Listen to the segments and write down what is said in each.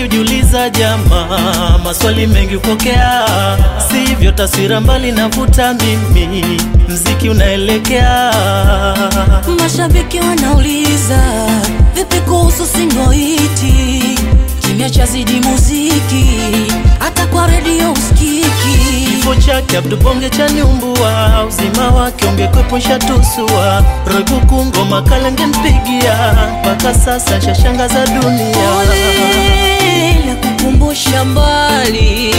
mengi ujiuliza jamaa, maswali mengi upokea, sivyo taswira mbali navuta mimi, mziki unaelekea Mashabiki wanauliza vipi kuhusu singoiti, kimya cha zidi muziki, hata kwa redio usikiki. Kifo chake Abdu Bonge cha nyumbua, uzima wake ungekwepusha tusua. Roibuku ngoma kalenge mpigia, mpaka sasa shashangaza dunia. Pole la kukumbusha mbali,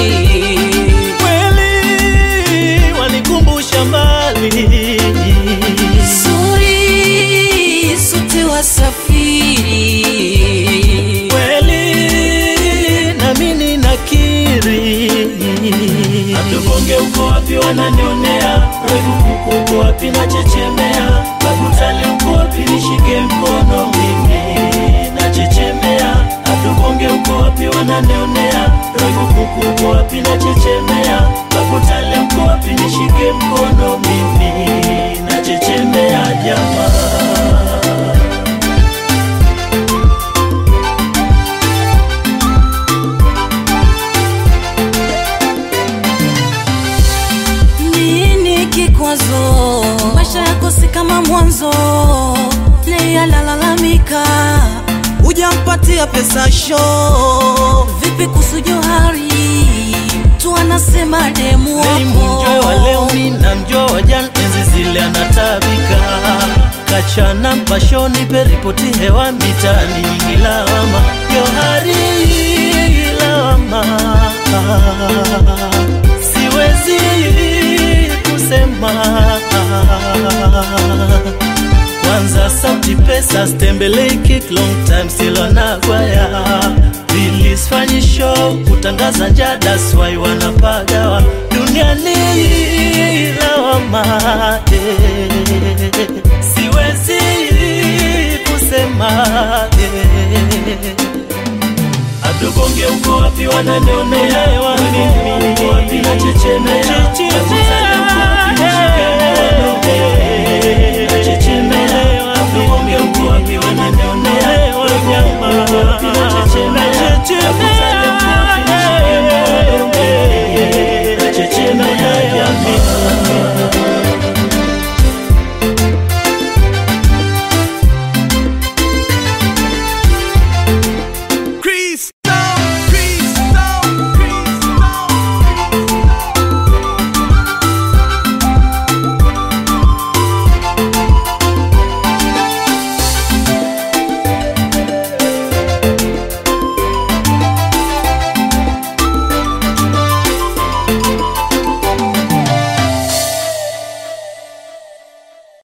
Kweli wanikumbusha mbali, suri sote wasafiri, kweli nami ninakiri. Abdu Bonge uko wapi wananionea? Roibuku uko wapi nachechemea? Bakutali uko wapi nishike mkono mimi nachechemea. Abdu Bonge uko wapi wananionea? Roibuku uko wapi nachechemea? Bakutali uko wapi nishike mkono mimi nachechemea jamaa nini kikwazo? Maisha yako si kama mwanzo, Leia lalalamika, hujampatia pesa show. Vipi kuhusu Johari? Tu anasema demu Mimi mjue wa leo wako mi na mjua wa jana enzi zile anatabika kachana mpashoni peripoti hewa mitani nyingi lawama Johari lawama siwezi kusema kwanza sauti pesa stembelei kick long time still wanagwaya Release fanyi show kutangaza njaa that's why wanapagawa duniani lawama eh. siwezi kusema eh. Abdu Bonge uko wapi wananionea? Mimi uko wapi nachechemea?